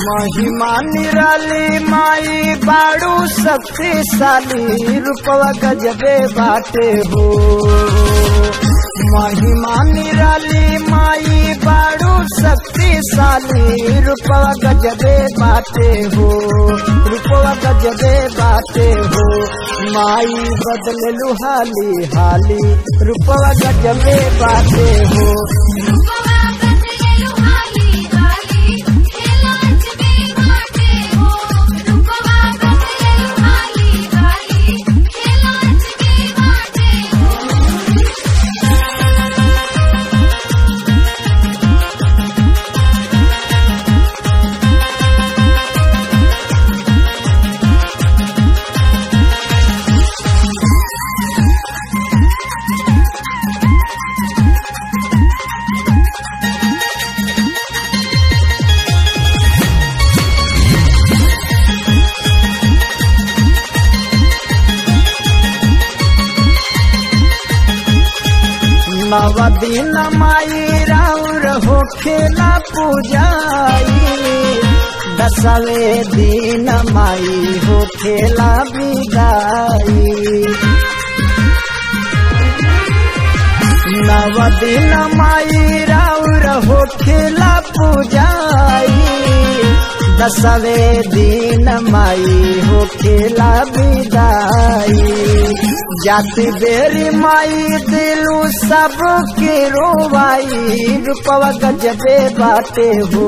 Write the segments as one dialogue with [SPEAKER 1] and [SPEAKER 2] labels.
[SPEAKER 1] महिमा निराली माई बाड़ू शक्तिशाली रूपवा गजबे बाटे हो महिमा निराली माई बाड़ू शक्तिशाली रूपवा गजबे बाटे हो रूपवा गजबे बाटे हो माई बदल लुहाली हाली रूपवा गजबे बाटे हो
[SPEAKER 2] रूपवा बदलेलु हाली हाली खेलाच में बाटे हो रूपवा बदलेलु हाली हाली खेलाच में बाटे हो
[SPEAKER 1] नव दिन माई राउर हो खेला पूजाई दसवे दिन माई हो खेला विदाई नव दिन माई राउर हो खेला पूजाई दसवे दिन माई हो खेला विदाई जाति बेरी माई दिलू सब के रोवाई रूपवा गजबे बाटे हो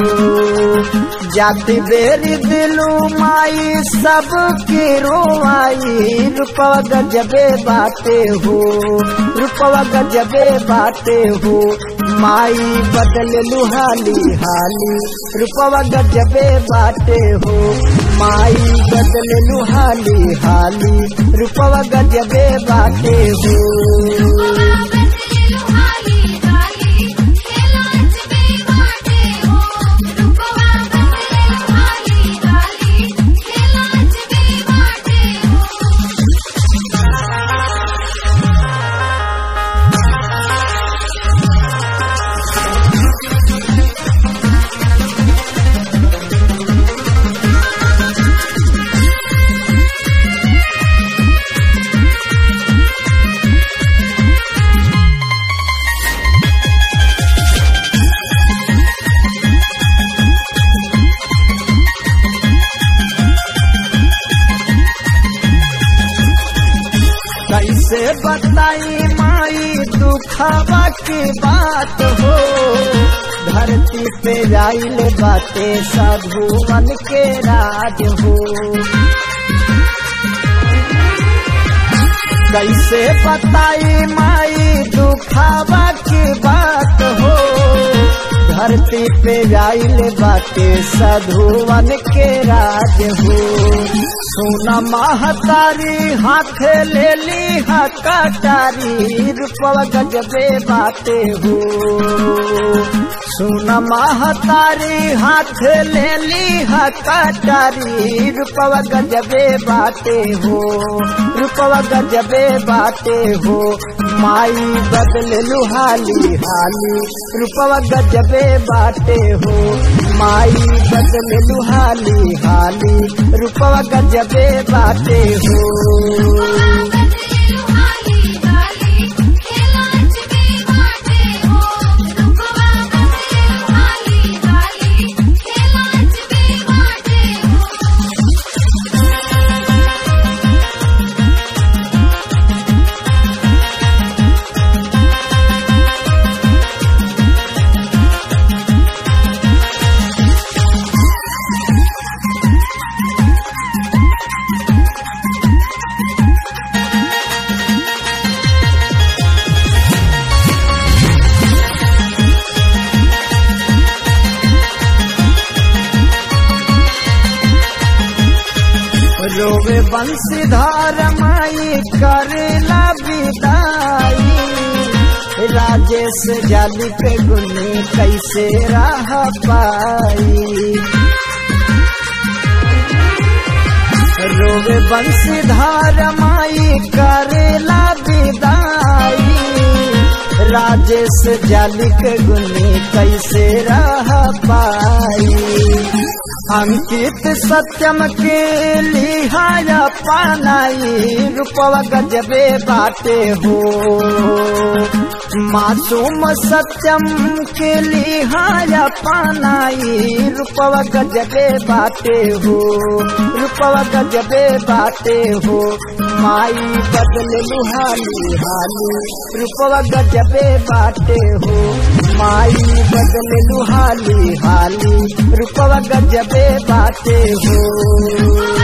[SPEAKER 1] जाति बेरी दिलू माई सब के रोवाई रूपवा गजबे बाटे हो रूपवा गजबे बाटे हो माई बदल लुहाली हाली रूपवा गजबे बाटे हो माई बदल लुहाली हाली रूपवा गजबे बाटे हो
[SPEAKER 2] रूपवा बदलेलु हाली हाली खेलाच में बाटे हो रूपवा बदलेलु हाली हाली खेलाच में बाटे हो
[SPEAKER 1] कैसे बताई माई दुखवा की बात हो धरती पे आइल बाटे साधुवन के राज हो कैसे बताई माई दुखवा की बात हो धरती पे आइल बाटे साधुवन के राज हो सोना महतारी हाथ ले ली कटारी रूपवा गजबे बाटे हो सोना महतारी हाथ ले ली कटारी रूपवा गजबे बाटे हो रूपवा गजबे बाटे हो माई बदल लुहाली हाली रूपवा गजबे बाटे हो माई बदल लुहाली हाली रूपवा गजबे बाटे हो
[SPEAKER 2] रूपवा बदलेलु हाली हाली खेलाच में बाटे हो रूपवा बदलेलु हाली हाली खेलाच में बाटे हो
[SPEAKER 1] रोवे बंशीधार माई करेला विदाई राजेश जाली पे गुनी कैसे रह पाई रोवे बंशीधार माई करेला विदाई राजेश जालिक गुनी कैसे रह पाई अंकित सत्यम के लिहाया पानाई रूपवा गजबे बाटे हो मासूम सत्यम के लिहाया पानाई रूपवा गजबे बाटे हो रूपवा गजबे बाटे हो माई बदल लुहाली हाली रूपवा गजबे बाटे हो माई बदल लुहाली हाली रूपवा गजबे बाटे हो